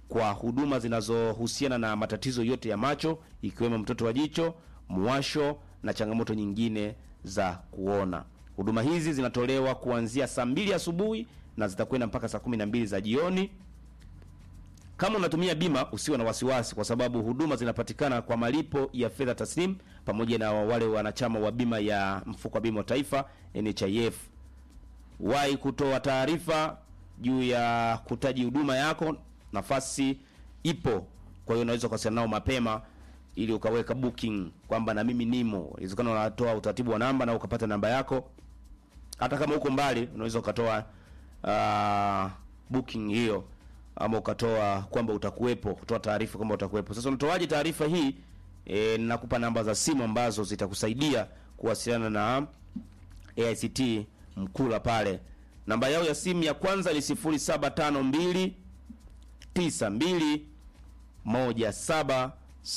kwa huduma zinazohusiana na matatizo yote ya macho ikiwemo mtoto wa jicho, muwasho na changamoto nyingine za kuona. Huduma hizi zinatolewa kuanzia saa mbili asubuhi na zitakwenda mpaka saa kumi na mbili za jioni. Kama unatumia bima usiwe na wasiwasi, kwa sababu huduma zinapatikana kwa malipo ya fedha taslim pamoja na wale wanachama wa bima ya mfuko wa bima wa taifa NHIF. Wahi kutoa taarifa juu ya kutaji huduma yako, nafasi ipo. Kwa hiyo unaweza kuwasiliana nao mapema ili ukaweka booking kwamba na mimi nimo. Inawezekana unatoa utaratibu wa namba na ukapata namba yako. Hata kama uko mbali, unaweza ukatoa uh, booking hiyo ama ukatoa kwamba utakuwepo, kutoa taarifa kwamba utakuwepo. Sasa unatoaje taarifa hii? E, nakupa namba za simu ambazo zitakusaidia kuwasiliana na AICT Mkula pale. Namba yao ya simu ya kwanza ni 0752 92 1771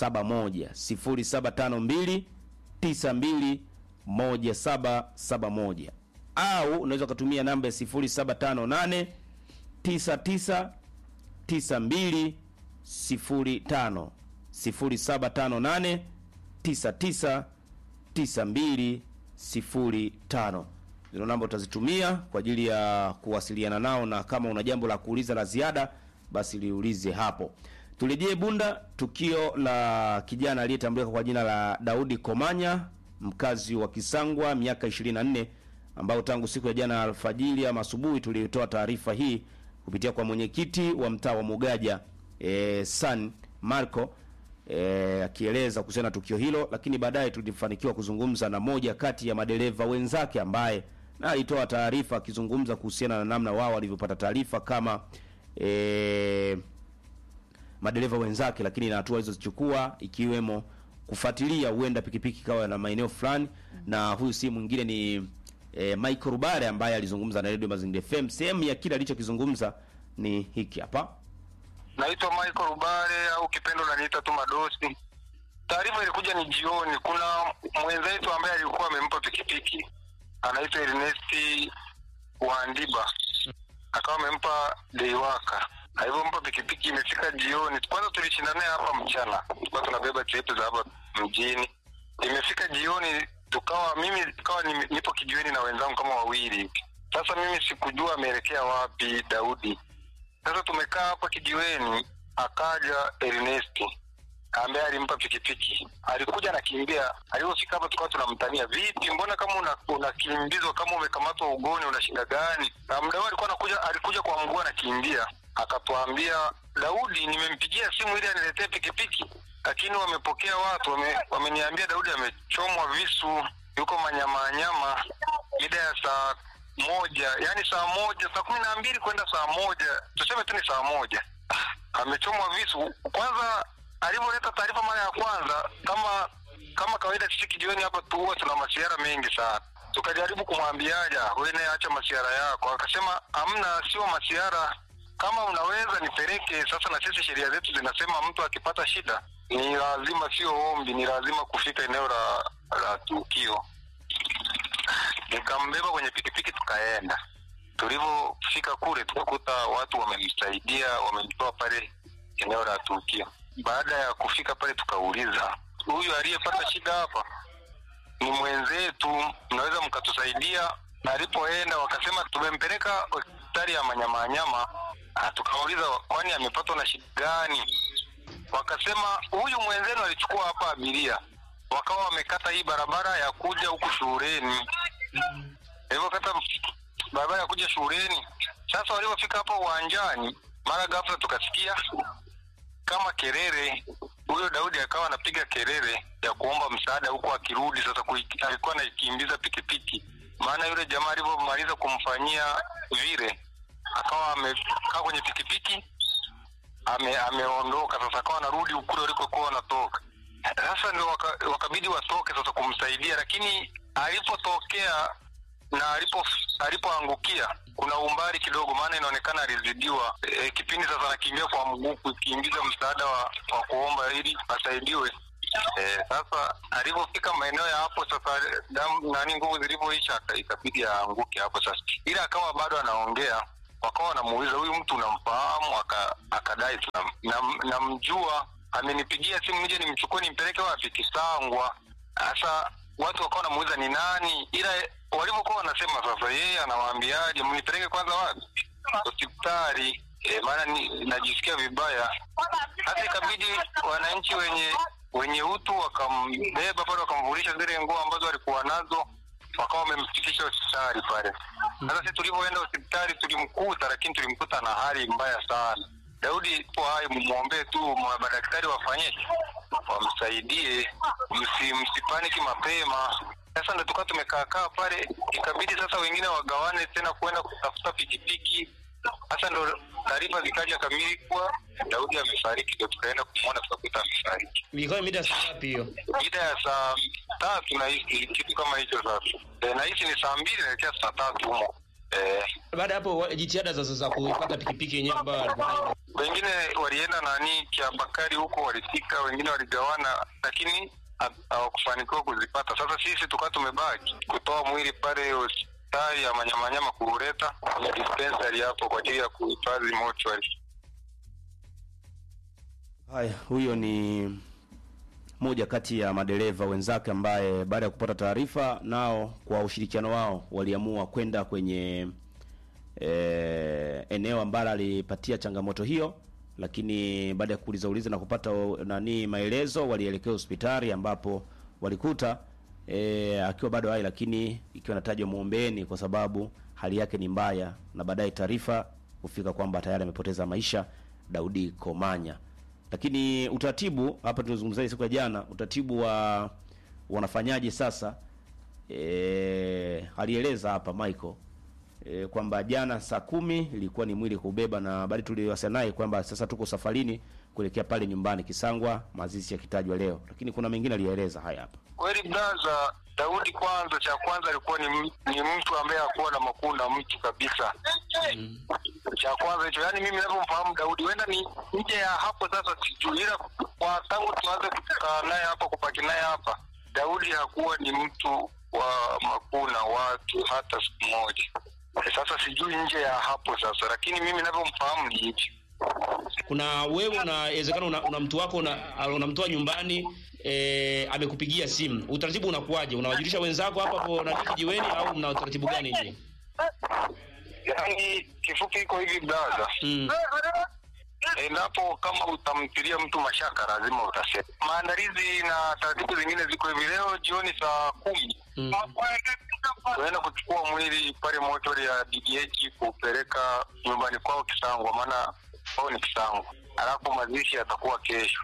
0752 92 1771 au unaweza ukatumia namba ya 0758 99 92 05 0758 99 92 05. Zino namba utazitumia kwa ajili ya kuwasiliana nao, na kama una jambo la kuuliza la ziada, basi liulize hapo. Turejee Bunda, tukio la kijana aliyetambulika kwa jina la Daudi Komanya, mkazi wa Kisangwa, miaka 24, ambao tangu siku ya jana alfajiri ama asubuhi tulitoa taarifa hii kupitia kwa mwenyekiti wa mtaa wa Mugaja e, San Marco e, akieleza kuhusiana na tukio hilo, lakini baadaye tulifanikiwa kuzungumza na moja kati ya madereva wenzake ambaye na alitoa taarifa akizungumza kuhusiana na namna wao walivyopata taarifa kama e, madereva wenzake, lakini na hatua alizozichukua ikiwemo kufuatilia huenda pikipiki kawa na maeneo fulani, na huyu si mwingine ni e, Michael Rubare ambaye alizungumza na Radio Mazingira FM. Sehemu ya kile alichokizungumza ni hiki hapa. Naitwa Michael Rubare au kipendo naniita tu Madosi. Taarifa ilikuja ni jioni. Kuna mwenzetu ambaye alikuwa amempa pikipiki, anaitwa Ernesti Wandiba, akawa amempa deiwaka. Alivyompa pikipiki, imefika jioni. Kwanza tulishinda naye hapa mchana, tulikuwa tunabeba trepu za hapa mjini. Imefika jioni, tukawa mimi tukawa ni- nipo kijiweni na wenzangu kama wawili hivi. Sasa mimi sikujua ameelekea wapi Daudi. Sasa tumekaa hapa kijiweni, akaja Ernesti ambaye alimpa pikipiki, alikuja anakimbia. Alipofika hapa tukawa tunamtania, vipi, mbona kama una- unakimbizwa kama umekamatwa ugoni, una shida gani? Na muda huo alikuwa anakuja, alikuja kwa mguu anakimbia, akatuambia Daudi, nimempigia simu ili aniletee pikipiki, lakini wamepokea watu wame, wameniambia Daudi amechomwa visu, yuko manyamanyama mida ya saa moja yani saa moja saa kumi na mbili kwenda saa moja tuseme tu ni saa moja amechomwa visu kwanza alivyoleta taarifa mara ya kwanza kama kama kawaida sisi kijiweni hapa tu huwa tuna masiara mengi sana tukajaribu kumwambiaja wewe naye acha masiara yako akasema amna sio masiara kama unaweza nipeleke sasa na sisi sheria zetu zinasema mtu akipata shida ni lazima sio ombi ni lazima kufika eneo la la tukio nikambeba kwenye pikipiki tukaenda. Tulivyofika kule tukakuta watu wamemsaidia, wamemtoa pale eneo la tukio. Baada ya kufika pale, tukauliza huyu aliyepata shida hapa ni mwenzetu, mnaweza mkatusaidia? Na alipoenda wakasema tumempeleka hospitali ya Manyamanyama. Ah, Tukauliza kwani amepatwa na shida gani? Wakasema huyu mwenzenu alichukua hapa abiria, wakawa wamekata hii barabara ya kuja huku shuleni alivyokata barabara ya kuja shuleni. Sasa walivyofika hapa uwanjani, mara ghafla tukasikia kama kelele. Huyo Daudi akawa anapiga kelele ya kuomba msaada huku akirudi sasa, kui- alikuwa anakimbiza pikipiki, maana yule jamaa alivyomaliza kumfanyia vile, akawa amekaa kwenye pikipiki ame, ameondoka sasa, akawa anarudi kule walikokuwa wanatoka. Sasa ndio waka, wakabidi watoke sasa kumsaidia, lakini alipotokea na alipo alipoangukia kuna umbali kidogo, maana inaonekana alizidiwa. E, kipindi sasa anakimbia kwa mguu kukimbiza msaada wa, wa kuomba ili asaidiwe. E, sasa alipofika maeneo ya hapo sasa, damu nani, nguvu zilivyoisha, aka- ikabidi aanguke hapo sasa, ila akawa bado anaongea wakawa wanamuuliza huyu mtu unamfahamu Aka- akadai tunam- nam- namjua amenipigia simu nije nimchukue nimpeleke wapi kisangwa sasa watu wakawa wanamuuliza ni nani ila walivyokuwa wanasema sasa yeye anawaambiaje mnipeleke kwanza wapi hospitali e, maana ni- najisikia vibaya hata ikabidi wananchi wenye wenye utu wakambeba pale wakamvulisha zile nguo ambazo walikuwa nazo wakawa wamemfikisha hospitali pale sasa sisi tulivyoenda hospitali tulimkuta lakini tulimkuta na hali mbaya sana daudi po hai mumwombee tu ma- madaktari wafanyeje wamsaidie msi, msipaniki mapema sasa ndo tukawa tumekaakaa pale ikabidi sasa wengine wagawane tena kuenda kutafuta pikipiki sasa ndo taarifa zikaja kamili kuwa daudi amefariki ndo tukaenda kumwona tukakuta amefariki ilikuwa mida saa ngapi hiyo mida ya saa tatu nahisi kitu kama hicho sasa e, nahisi ni saa mbili naelekea saa tatu humo e, baada ya hapo wa- jitihada za, za kuipata pikipiki yenyewe ambayo alikuwa nayo. wengine walienda nani kiabakari huko walifika wengine waligawana lakini ha- hawakufanikiwa kuzipata sasa sisi tukawa tumebaki kutoa mwili pale hospitali ya manyamanyama kuuleta kwenye dispensary hapo kwa ajili ya kuhifadhi mochwari haya huyo ni moja kati ya madereva wenzake ambaye baada ya kupata taarifa nao kwa ushirikiano wao waliamua kwenda kwenye e, eneo ambalo alipatia changamoto hiyo lakini baada ya kuuliza uliza na kupata o- nani maelezo walielekea hospitali ambapo walikuta e, akiwa bado hai lakini ikiwa natajwa muombeeni kwa sababu hali yake ni mbaya na baadaye taarifa kufika kwamba tayari amepoteza maisha Daudi Komanya lakini utaratibu hapa tulizungumzia siku ya jana utaratibu wa wanafanyaje sasa e, alieleza hapa Michael e, kwamba jana saa kumi ilikuwa ni mwili kubeba na bali tuliwasiliana naye kwamba sasa tuko safarini kuelekea pale nyumbani Kisangwa mazishi yakitajwa leo lakini kuna mengine alieleza haya hapa kweli braza daudi kwanza cha kwanza alikuwa ni, m- ni mtu ambaye hakuwa na makuu na mtu kabisa cha kwanza hicho yaani mimi navyomfahamu daudi huenda ni nje ya hapo sasa sijui ila kwa tangu tuanze kukaa naye hapa kupaki naye hapa daudi hakuwa ni mtu wa makuu na watu hata siku moja Eh, sasa sijui nje ya hapo sasa lakini mimi navyomfahamu ni hivyo kuna wewe unawezekana una, una mtu wako una- unamtoa nyumbani e, amekupigia simu utaratibu unakuwaje unawajulisha wenzako hapa hapo nani kijiweni au mna utaratibu gani nyinyi yaani kifupi iko hivi braza mm. endapo kama utamtilia mtu mashaka lazima utasema maandalizi na taratibu zingine ziko hivi leo jioni saa kumi Mm. tunaenda kuchukua mwili pale motori ya ddh kupeleka nyumbani kwao kisangwa maana kwao ni kisangwa alafu mazishi yatakuwa kesho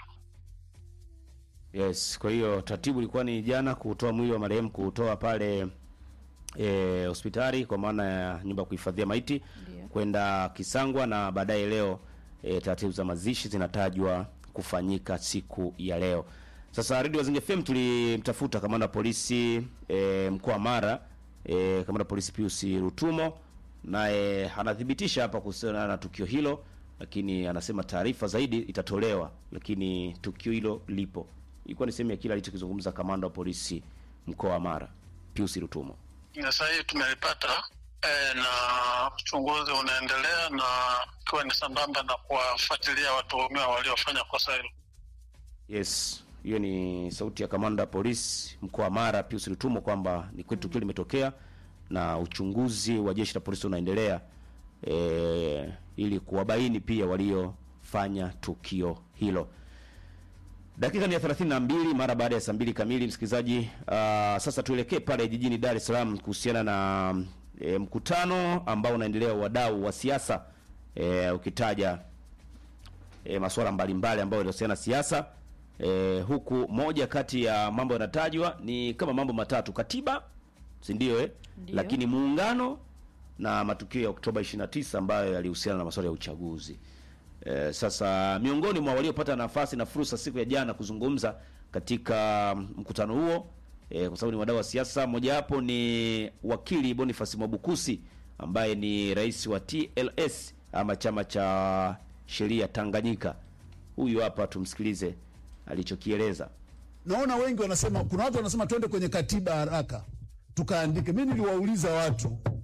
Yes, kwa hiyo taratibu ilikuwa ni jana kutoa mwili wa marehemu kutoa pale eh, hospitali kwa maana ya nyumba ya kuhifadhia maiti Ndio. kwenda Kisangwa na baadaye leo e, taratibu za mazishi zinatajwa kufanyika siku ya leo. Sasa Radio Wazinge FM tulimtafuta kamanda wa polisi e, mkoa wa Mara e, kamanda wa polisi Pius Rutumo naye anathibitisha hapa kuhusiana na tukio hilo, lakini anasema taarifa zaidi itatolewa, lakini tukio hilo lipo. Ilikuwa ni sehemu ya kile alichokizungumza kamanda wa polisi mkoa wa Mara Pius Rutumo. na sasa hivi tumelipata e, na uchunguzi unaendelea na ikiwa ni sambamba na kuwafuatilia watuhumiwa waliofanya kosa hilo. Yes, hiyo ni sauti ya kamanda wa polisi mkoa wa Mara Pius Lutumo kwamba ni kweli tukio limetokea na uchunguzi wa jeshi la polisi unaendelea e, ili kuwabaini pia waliofanya tukio hilo. Dakika ni ya 32 mara baada ya saa mbili kamili, msikilizaji. Uh, sasa tuelekee pale jijini Dar es Salaam kuhusiana na e, mkutano ambao unaendelea wa wadau wa siasa e, ukitaja e, masuala mbalimbali ambayo yanahusiana na siasa e, huku moja kati ya mambo yanatajwa ni kama mambo matatu: katiba, si ndio eh? Ndio. Lakini muungano na matukio ya Oktoba 29 ambayo yalihusiana na masuala ya uchaguzi. E, sasa miongoni mwa waliopata nafasi na fursa siku ya jana kuzungumza katika mkutano huo e, kwa sababu ni wadau wa siasa, mojawapo ni wakili Boniface Mwabukusi ambaye ni rais wa TLS ama chama cha sheria Tanganyika. Huyu hapa tumsikilize alichokieleza. naona wengi wanasema, kuna watu wanasema twende kwenye katiba haraka tukaandike. Mi niliwauliza watu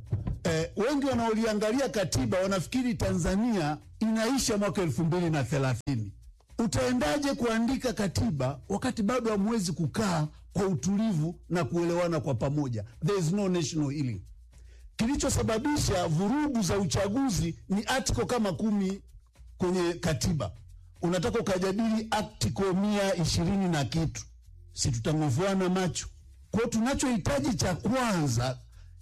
eh, wengi wanaoliangalia katiba wanafikiri Tanzania inaisha mwaka elfu mbili na thelathini. Utaendaje kuandika katiba wakati bado hamwezi kukaa kwa utulivu na kuelewana kwa pamoja? There is no national healing. Kilichosababisha vurugu za uchaguzi ni article kama kumi kwenye katiba. Unataka ukajadili article mia ishirini na kitu, si tutang'ovuana macho? Kwa hiyo tunachohitaji cha kwanza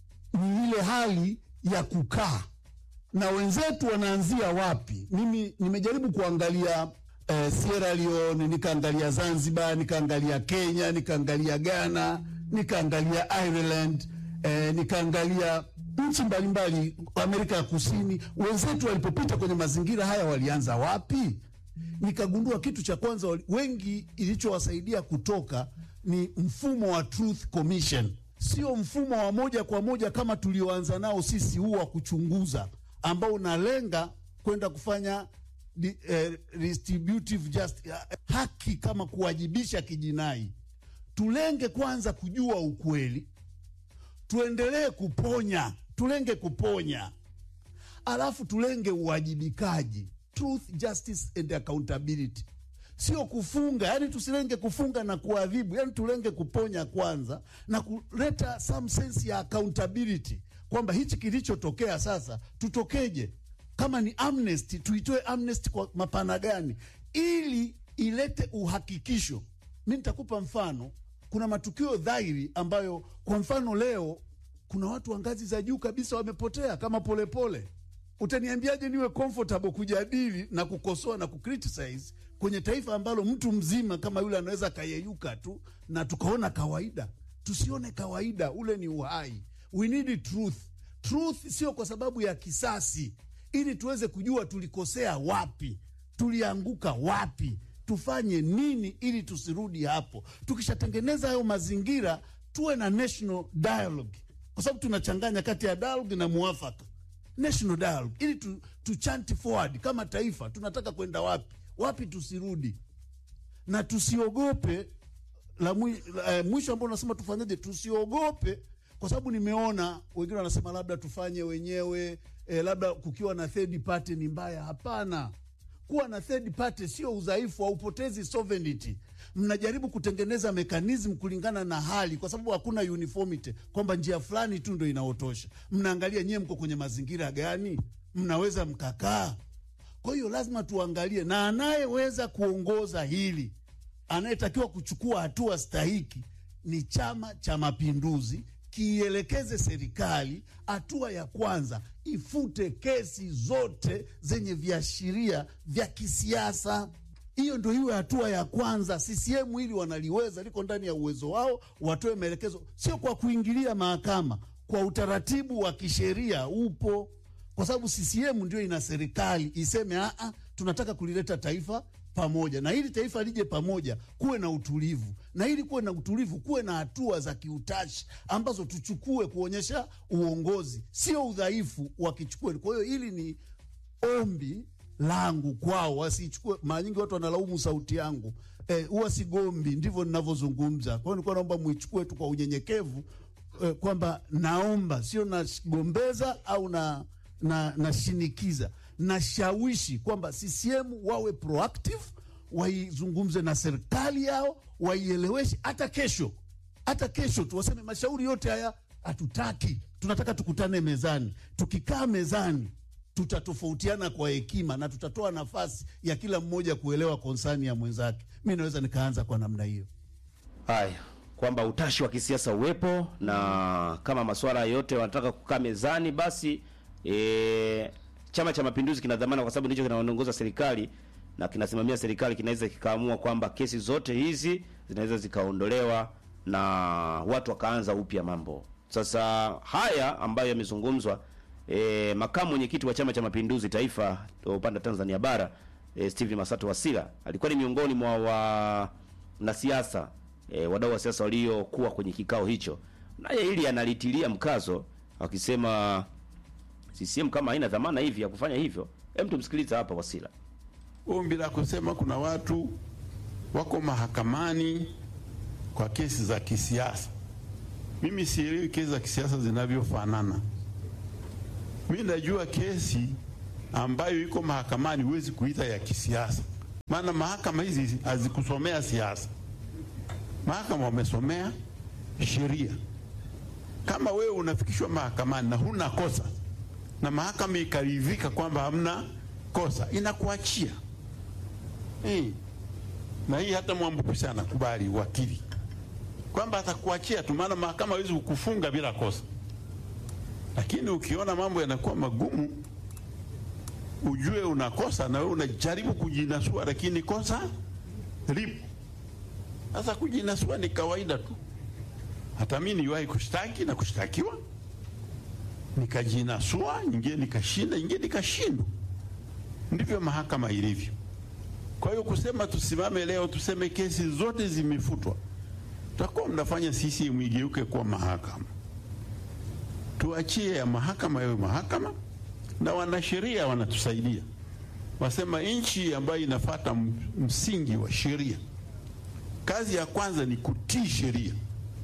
ni ile hali ya kukaa na wenzetu wanaanzia wapi. Mimi nimejaribu kuangalia eh, Sierra Leone, nikaangalia Zanzibar, nikaangalia Kenya, nikaangalia Ghana, nikaangalia Ireland, eh, nikaangalia nchi mbalimbali Amerika ya Kusini. Wenzetu walipopita kwenye mazingira haya walianza wapi? Nikagundua kitu cha kwanza, wali- wengi ilichowasaidia kutoka ni mfumo wa Truth Commission, sio mfumo wa moja kwa moja kama tulioanza nao sisi, huu wa kuchunguza ambao unalenga kwenda kufanya di, eh, distributive just, eh, haki kama kuwajibisha kijinai. Tulenge kwanza kujua ukweli, tuendelee kuponya, tulenge kuponya, alafu tulenge uwajibikaji, truth, justice and accountability, sio kufunga. Yani tusilenge kufunga na kuadhibu, yani tulenge kuponya kwanza na kuleta some sense ya accountability, kwamba hichi kilichotokea sasa tutokeje. Kama ni amnesty, tuitoe amnesty kwa mapana gani, ili ilete uhakikisho. Mi nitakupa mfano. Kuna matukio dhahiri ambayo, kwa mfano, leo kuna watu wa ngazi za juu kabisa wamepotea kama Polepole pole. Utaniambiaje niwe comfortable kujadili na kukosoa na kucriticize kwenye taifa ambalo mtu mzima kama yule anaweza akayeyuka tu na tukaona kawaida? Tusione kawaida, ule ni uhai. We need truth. Truth sio kwa sababu ya kisasi, ili tuweze kujua tulikosea wapi, tulianguka wapi, tufanye nini ili tusirudi hapo. Tukishatengeneza hayo mazingira, tuwe na national dialogue, kwa sababu tunachanganya kati ya dialogue na muafaka national dialogue ili tu, tu chant forward kama taifa, tunataka kwenda wapi wapi, tusirudi na tusiogope. La mwi, la, eh, mwisho ambao unasema tufanyeje, tusiogope, kwa sababu nimeona wengine wanasema labda tufanye wenyewe eh, labda kukiwa na third party ni mbaya. Hapana, kuwa na third party sio udhaifu, haupotezi sovereignty. Mnajaribu kutengeneza mechanism kulingana na hali, kwa sababu hakuna uniformity kwamba njia fulani tu ndo inaotosha. Mnaangalia nyewe mko kwenye mazingira gani, mnaweza mkakaa. Kwa hiyo lazima tuangalie, na anayeweza kuongoza hili, anayetakiwa kuchukua hatua stahiki ni Chama cha Mapinduzi, kiielekeze serikali, hatua ya kwanza ifute kesi zote zenye viashiria vya kisiasa. Hiyo ndo iwe hatua ya kwanza. CCM hili wanaliweza, liko ndani ya uwezo wao, watoe maelekezo, sio kwa kuingilia mahakama, kwa utaratibu wa kisheria upo, kwa sababu CCM ndio ina serikali iseme aa, tunataka kulileta taifa pamoja, na ili taifa lije pamoja, kuwe na utulivu, na ili kuwe na utulivu, kuwe na hatua za kiutashi ambazo tuchukue kuonyesha uongozi, sio udhaifu wakichukue. Kwa hiyo hili ni ombi langu kwao, wasichukue. Mara nyingi watu wanalaumu sauti yangu huwa eh, sigombi, ndivyo ninavyozungumza. Kwa hiyo nilikuwa naomba muichukue tu kwa unyenyekevu eh, kwamba naomba, sio nagombeza au na na nashinikiza, nashawishi kwamba CCM wawe proactive, waizungumze na serikali yao, waieleweshe. Hata kesho, hata kesho tu waseme mashauri yote haya hatutaki, tunataka tukutane mezani. Tukikaa mezani tutatofautiana kwa hekima na tutatoa nafasi ya kila mmoja kuelewa konsani ya mwenzake. Mi naweza nikaanza kwa namna hiyo. Haya, kwamba utashi wa kisiasa uwepo na kama masuala yote wanataka kukaa mezani, basi e, Chama cha Mapinduzi kina dhamana, kwa sababu ndicho kinaongoza serikali na kinasimamia serikali, kinaweza kikaamua kwamba kesi zote hizi zinaweza zikaondolewa na watu wakaanza upya mambo. Sasa haya ambayo yamezungumzwa E, makamu mwenyekiti wa Chama cha Mapinduzi Taifa upande wa Tanzania bara e, Steven Masato Wasira alikuwa ni miongoni mwa wanasiasa e, wadau wa siasa waliokuwa kwenye kikao hicho, naye hili analitilia mkazo akisema CCM kama haina dhamana hivi ya kufanya hivyo. Hem, tumsikilize hapa Wasira. Ombi la kusema kuna watu wako mahakamani kwa kesi za kisiasa, mimi sielewi kesi za kisiasa zinavyofanana Mi najua kesi ambayo iko mahakamani huwezi kuita ya kisiasa, maana mahakama hizi hazikusomea siasa. Mahakama wamesomea sheria. Kama wewe unafikishwa mahakamani na huna kosa na mahakama ikaridhika kwamba hamna kosa, inakuachia eh. Na hii hata Mwambukusi anakubali wakili kwamba atakuachia tu, maana mahakama hawezi kukufunga bila kosa. Lakini ukiona mambo yanakuwa magumu, ujue unakosa na wewe unajaribu kujinasua, lakini kosa lipo. Sasa kujinasua ni kawaida tu. Hata mimi niliwahi kushtaki na kushtakiwa, nikajinasua, nyingine nikashinda, nyingine nikashindwa. Ndivyo mahakama ilivyo. Kwa hiyo kusema tusimame leo tuseme kesi zote zimefutwa, tutakuwa mnafanya sisi mwigeuke kuwa mahakama. Tuachie ya mahakama yawe mahakama, na wanasheria wanatusaidia, wasema nchi ambayo inafata msingi wa sheria, kazi ya kwanza ni kutii sheria,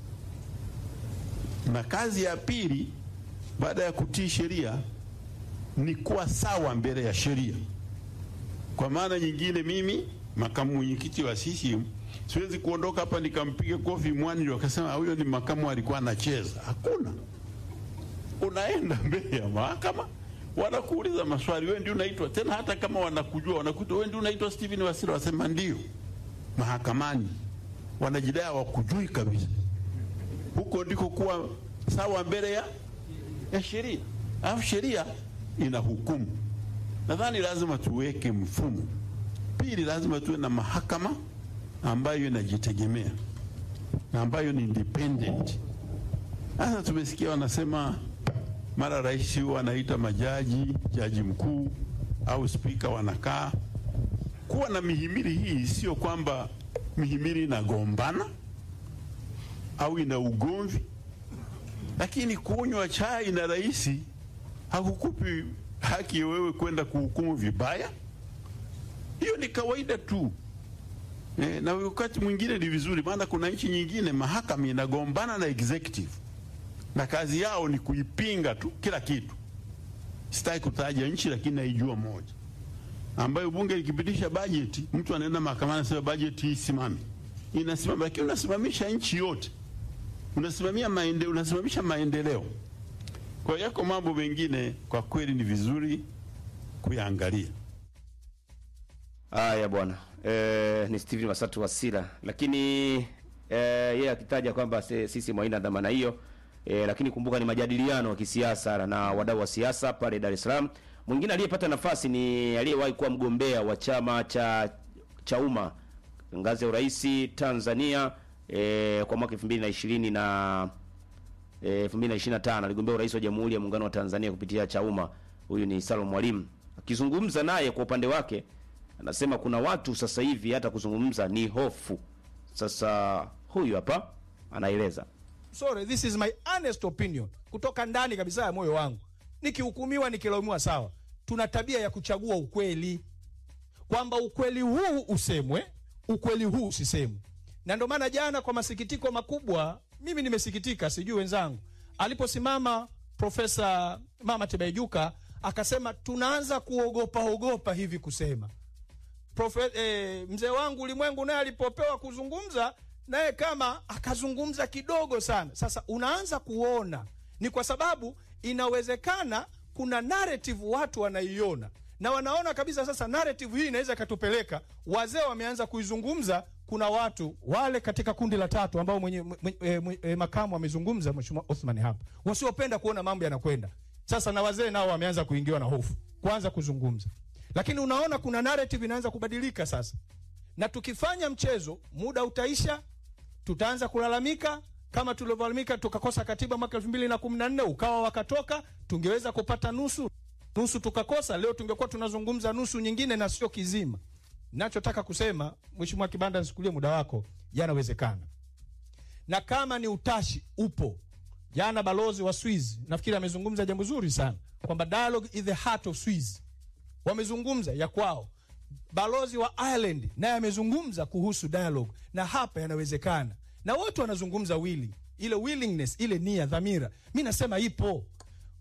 na kazi ya pili baada ya kutii sheria ni kuwa sawa mbele ya sheria. Kwa maana nyingine, mimi makamu mwenyekiti wa CCM siwezi kuondoka hapa nikampiga kofi mwani wakasema huyo ni makamu alikuwa anacheza. Hakuna, unaenda mbele ya mahakama, wanakuuliza maswali, wewe ndio unaitwa tena, hata kama wanakujua, wanakuta wewe ndio unaitwa Steven Wasira, wasema ndio. Mahakamani wanajidai hawakujui kabisa. Huko ndiko kuwa sawa mbele ya, ya sheria, alafu sheria ina hukumu. Nadhani lazima tuweke mfumo. Pili, lazima tuwe na mahakama ambayo inajitegemea na ambayo ni independent. Sasa tumesikia wanasema mara rais huwa anaita majaji, jaji mkuu au spika wanakaa. Kuwa na mihimili hii sio kwamba mihimili inagombana au ina ugomvi, lakini kunywa chai na rais hakukupi haki wewe kwenda kuhukumu vibaya. Hiyo ni kawaida tu. E, na wakati mwingine ni vizuri, maana kuna nchi nyingine mahakama inagombana na executive na kazi yao ni kuipinga tu kila kitu. Sitaki kutaja nchi, lakini naijua moja ambayo bunge likipitisha bajeti, mtu anaenda mahakamani anasema bajeti hii simame, inasimama, lakini unasimamisha nchi yote, unasimamia maende, unasimamisha maendeleo. Kwa hiyo yako mambo mengine kwa kweli ni vizuri kuyaangalia. Haya bwana, e, ni Steven Masatu Wasira, lakini e, yeye akitaja kwamba se- sisi haina dhamana hiyo e, lakini kumbuka ni majadiliano ya kisiasa na wadau wa siasa pale Dar es Salaam. Mwingine aliyepata nafasi ni aliyewahi kuwa mgombea wa chama cha Chauma ngazi ya urais Tanzania e, kwa mwaka 2020 na eh, 2025 aligombea urais wa Jamhuri ya Muungano wa Tanzania kupitia Chauma. Huyu ni Salum Mwalimu. Akizungumza naye kwa upande wake, anasema kuna watu sasa hivi hata kuzungumza ni hofu. Sasa huyu hapa anaeleza. sorry this is my honest opinion kutoka ndani kabisa ya moyo wangu nikihukumiwa nikilaumiwa sawa tuna tabia ya kuchagua ukweli kwamba ukweli huu usemwe ukweli huu usisemwe na ndio maana jana kwa masikitiko makubwa mimi nimesikitika sijui wenzangu aliposimama profesa mama tebaijuka akasema tunaanza kuogopa ogopa hivi kusema Profe, eh, mzee wangu ulimwengu naye alipopewa kuzungumza naye kama akazungumza kidogo sana. Sasa unaanza kuona ni kwa sababu inawezekana kuna narrative watu wanaiona na wanaona kabisa sasa narrative hii inaweza ikatupeleka. Wazee wameanza kuizungumza. Kuna watu wale katika kundi la tatu ambao mwenye, mwenye, e, mwenye, e, makamu amezungumza Mheshimiwa Othman hapa, wasiopenda kuona mambo yanakwenda sasa, na wazee nao wameanza kuingiwa na hofu kuanza kuzungumza, lakini unaona kuna narrative inaanza kubadilika sasa, na tukifanya mchezo muda utaisha, tutaanza kulalamika kama tulivyolalamika tukakosa katiba mwaka elfu mbili na kumi na nne ukawa wakatoka, tungeweza kupata nusu nusu tukakosa. Leo tungekuwa tunazungumza nusu nyingine na sio kizima. Nachotaka kusema Mheshimiwa Kibanda, nisikulie muda wako, yanawezekana, na kama ni utashi upo. Jana balozi wa Swiss nafikiri amezungumza jambo zuri sana kwamba dialogue is the heart of Swiss, wamezungumza ya kwao. Balozi wa Ireland naye amezungumza kuhusu dialogue, na hapa yanawezekana, na wote wanazungumza wili ile willingness, ile nia, dhamira, mi nasema ipo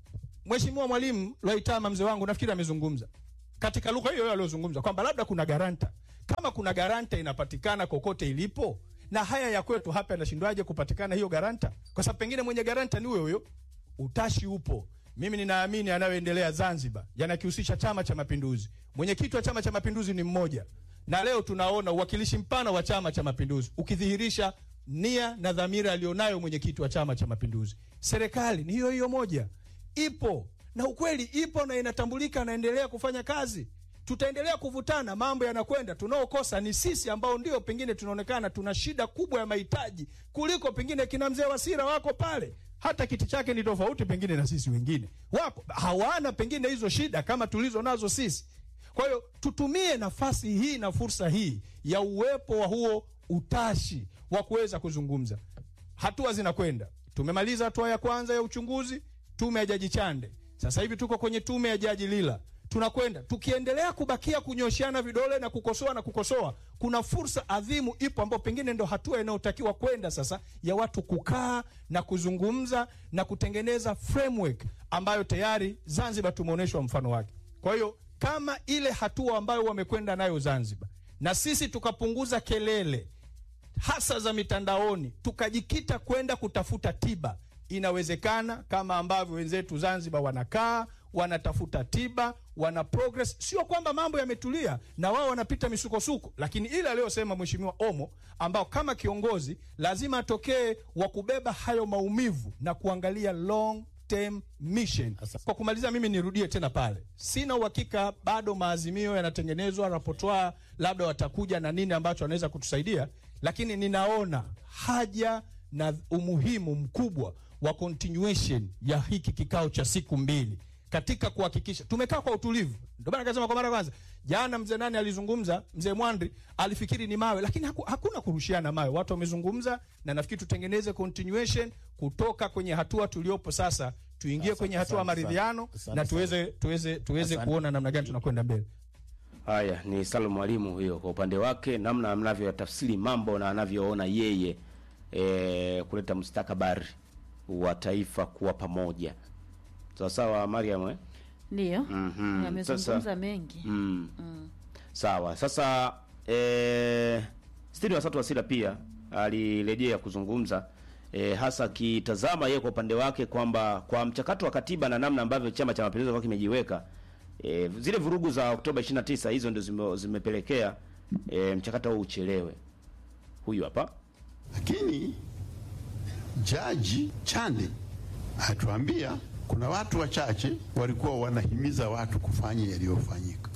Mheshimiwa Mwalimu Lwaitama mzee wangu nafikiri amezungumza katika lugha hiyo hiyo aliyozungumza kwamba labda kuna garanta. Kama kuna garanta inapatikana kokote ilipo, na haya ya kwetu hapa yanashindwaje kupatikana hiyo garanta? Kwa sababu pengine mwenye garanta ni huyo huyo, utashi upo. Mimi ninaamini yanayoendelea Zanzibar yanakihusisha Chama cha Mapinduzi. Mwenyekiti wa Chama cha Mapinduzi ni mmoja, na leo tunaona uwakilishi mpana wa Chama cha Mapinduzi ukidhihirisha nia na dhamira aliyonayo mwenyekiti wa Chama cha Mapinduzi. Serikali ni hiyo hiyo moja, ipo na ukweli ipo na inatambulika, naendelea kufanya kazi. Tutaendelea kuvutana, mambo yanakwenda. Tunaokosa ni sisi ambao ndio pengine tunaonekana tuna shida kubwa ya mahitaji kuliko pengine kina mzee Wasira wako pale, hata kiti chake ni tofauti pengine na sisi wengine, wako hawana pengine hizo shida kama tulizo nazo sisi. Kwa hiyo tutumie nafasi hii na fursa hii ya uwepo wa huo utashi wa kuweza kuzungumza. Hatua zinakwenda, tumemaliza hatua ya kwanza ya uchunguzi, tume ya Jaji Chande. Sasa hivi tuko kwenye tume ya Jaji Lila, tunakwenda tukiendelea kubakia kunyoshiana vidole na kukosoa na kukosoa, kuna fursa adhimu ipo, ambayo pengine ndo hatua inayotakiwa kwenda sasa, ya watu kukaa na kuzungumza na kutengeneza framework ambayo tayari Zanzibar tumeonyeshwa mfano wake. Kwa hiyo kama ile hatua ambayo wamekwenda nayo Zanzibar, na sisi tukapunguza kelele hasa za mitandaoni, tukajikita kwenda kutafuta tiba, inawezekana kama ambavyo wenzetu Zanzibar wanakaa wanatafuta tiba, wana progress. Sio kwamba mambo yametulia na wao wanapita misukosuko, lakini ile aliyosema Mheshimiwa Omo, ambao kama kiongozi lazima atokee wa kubeba hayo maumivu na kuangalia long term mission. Kwa kumaliza, mimi nirudie tena pale, sina uhakika bado maazimio yanatengenezwa, rapotwa labda watakuja na nini ambacho wanaweza kutusaidia, lakini ninaona haja na umuhimu mkubwa wa continuation ya hiki kikao cha siku mbili katika kuhakikisha tumekaa kwa utulivu. Ndio maana akasema kwa mara ya kwanza jana, mzee nani alizungumza, mzee Mwandri alifikiri ni mawe, lakini haku, hakuna kurushiana mawe. Watu wamezungumza, na nafikiri tutengeneze continuation kutoka kwenye hatua tuliopo sasa, tuingie kwenye hatua ya maridhiano na tuweze tuweze tuweze kuona namna gani tunakwenda mbele. Haya ni Salum Mwalimu huyo, kwa upande wake namna anavyoyatafsiri mambo na anavyoona yeye e, kuleta mustakabali wa taifa kuwa pamoja. Sawa sawa, Mariam eh? Ndiyo, Mhm. amezungumza Sasa- mengi. Mm. Sawa. Sasa eh, Stini Wasatu Wasira pia alirejea kuzungumza eh, hasa akitazama yeye kwa upande wake kwamba kwa mchakato wa katiba na namna ambavyo Chama cha Mapinduzi kwa kimejiweka eh, zile vurugu za Oktoba 29 hizo ndio zime, zimepelekea eh, mchakato huu uchelewe. Huyu hapa Lakini jaji Chande atuambia kuna watu wachache walikuwa wanahimiza watu kufanya yaliyofanyika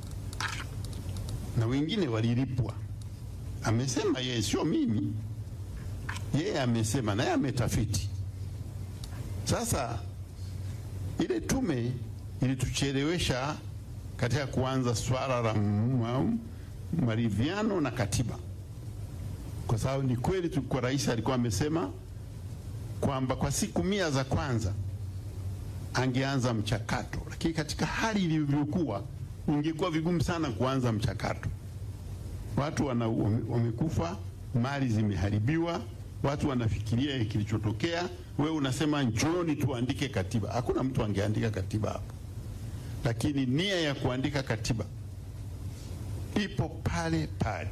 na wengine walilipwa. Amesema yeye, sio mimi, yeye amesema, naye ametafiti. Sasa ile tume ilituchelewesha katika kuanza swala la ma- maridhiano na katiba kwa sababu ni kweli tulikuwa, rais alikuwa amesema kwamba kwa siku mia za kwanza angeanza mchakato, lakini katika hali ilivyokuwa ingekuwa vigumu sana kuanza mchakato. Watu wana, wame- wamekufa, mali zimeharibiwa, watu wanafikiria kilichotokea. Wewe unasema njooni tuandike katiba. Hakuna mtu angeandika katiba hapo, lakini nia ya kuandika katiba ipo pale pale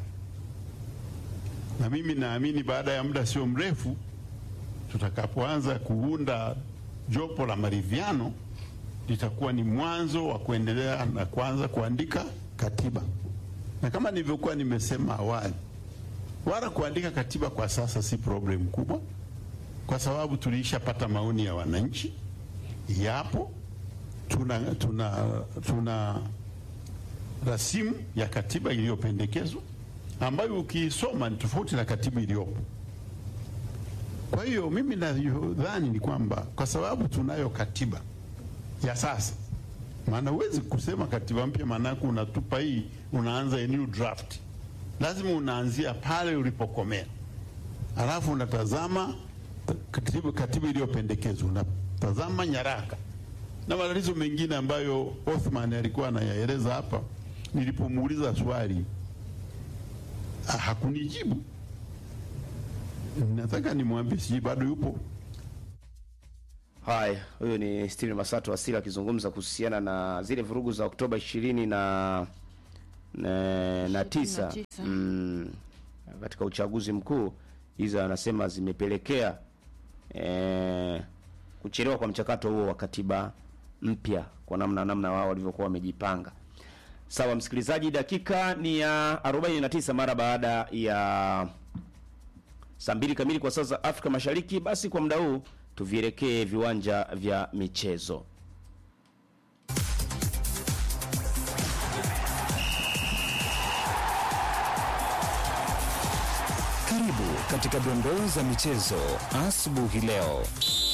na mimi naamini baada ya muda sio mrefu tutakapoanza kuunda jopo la maridhiano litakuwa ni mwanzo wa kuendelea na kuanza kuandika katiba. Na kama nilivyokuwa nimesema awali, wala kuandika katiba kwa sasa si problem kubwa, kwa sababu tuliishapata maoni ya wananchi, yapo tuna, tuna, tuna rasimu ya katiba iliyopendekezwa ambayo ukiisoma ni tofauti na katiba iliyopo. Kwa hiyo mimi nadhani ni kwamba kwa sababu tunayo katiba ya sasa, maana huwezi kusema katiba mpya, maanake unatupa hii, unaanza a new draft. Lazima unaanzia pale ulipokomea, alafu unatazama katiba, katiba iliyopendekezwa, unatazama nyaraka na matatizo mengine ambayo Othman alikuwa anayaeleza hapa. Nilipomuuliza swali Ah, hakunijibu. Nataka nimwambie, sijui bado yupo. Haya, huyu ni Steven Masato Asila akizungumza kuhusiana na zile vurugu za Oktoba ishirini na na, na tisa 29. mm, katika uchaguzi mkuu. Hizo anasema zimepelekea eh, kuchelewa kwa mchakato huo wa katiba mpya kwa namna namna wao walivyokuwa wamejipanga. Sawa msikilizaji, dakika ni ya 49 mara baada ya saa mbili kamili kwa saa za Afrika Mashariki. Basi kwa muda huu tuvielekee viwanja vya michezo. Karibu katika dondoo za michezo asubuhi leo.